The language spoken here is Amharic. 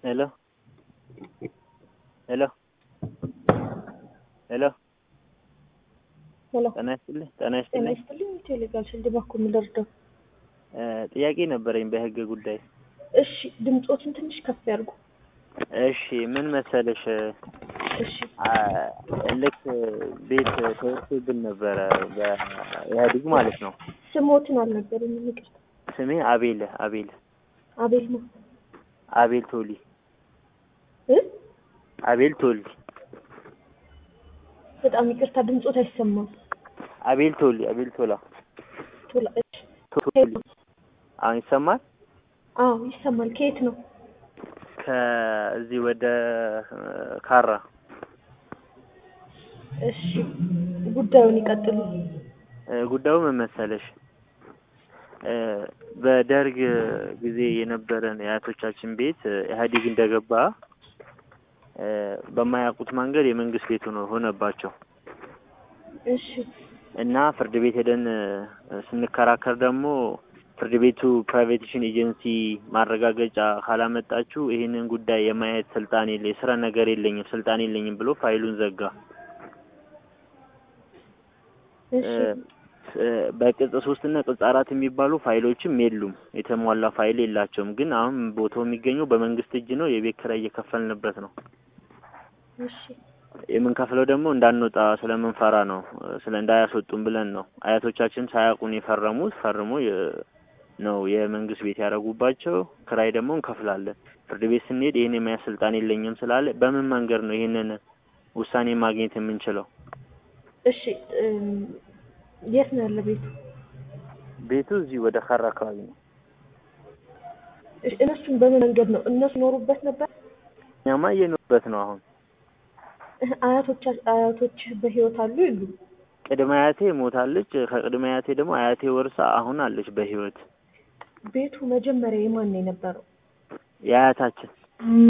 ሄሎ ሄሎ ሄሎ ሄሎ ጤና ይስጥልኝ ጤና ጤና ይስጥልኝ ይስጥልኝ ቴሌጋል ስልድ ባኩ ምደርደው እ ጥያቄ ነበረኝ በህግ ጉዳይ እሺ ድምፆትን ትንሽ ከፍ ያድርጉ እሺ ምን መሰለሽ እሺ አ ልክ ቤት ተወስዶብን ነበረ በኢህአዴግ ማለት ነው ስሞትን አልነበረኝም ይቅርታ ስሜ አቤል አቤል አቤል ነው አቤል ቶሊ እ አቤል ቶሊ በጣም ይቅርታ ድምፆት አይሰማም አቤል ቶሊ አቤል ቶላ ቶላ እሺ ቶሊ አሁን ይሰማል አዎ ይሰማል ከየት ነው ከዚህ ወደ ካራ እሺ ጉዳዩን ይቀጥሉ እ ጉዳዩ ምን መሰለሽ እ በደርግ ጊዜ የነበረን የአያቶቻችን ቤት እ ኢህአዴግ እንደገባ እ በማያውቁት መንገድ የመንግስት ቤት ሆኖ ሆነባቸው እሺ እና ፍርድ ቤት ሄደን እ ስንከራከር ደግሞ ፍርድ ቤቱ ፕራይቬቴሽን ኤጀንሲ ማረጋገጫ ካላመጣችሁ ይህንን ጉዳይ የማየት ስልጣን የለ የስራ ነገር የለኝም ስልጣን የለኝም ብሎ ፋይሉን ዘጋ። እሺ እ በቅጽ ሶስት እና ቅጽ አራት የሚባሉ ፋይሎችም የሉም። የተሟላ ፋይል የላቸውም። ግን አሁን ቦታው የሚገኘው በመንግስት እጅ ነው። የቤት ኪራይ እየከፈልንበት ነው። እሺ የምንከፍለው ደግሞ እንዳንወጣ ስለምንፈራ ነው። ስለ እንዳያስወጡን ብለን ነው። አያቶቻችን ሳያውቁን የፈረሙት ፈርሞ የ- ነው የመንግስት ቤት ያደረጉባቸው። ክራይ ደግሞ እንከፍላለን። ፍርድ ቤት ስንሄድ ይህን የማያዝ ስልጣን የለኝም ስላለ በምን መንገድ ነው ይህንን ውሳኔ ማግኘት የምንችለው? እሺ እም፣ የት ነው ያለ ቤቱ ቤቱ እዚህ ወደ ካራ አካባቢ ነው። እሺ እነሱን በምን መንገድ ነው እነሱ ኖሩበት ነበር እኛማ እየኖርበት ነው አሁን እህ፣ አያቶቻ አያቶች በህይወት አሉ የሉ ቅድመ አያቴ ሞታለች። ከቅድመ አያቴ ደግሞ አያቴ ወርሳ አሁን አለች በህይወት ቤቱ መጀመሪያ የማን ነው የነበረው የአያታችን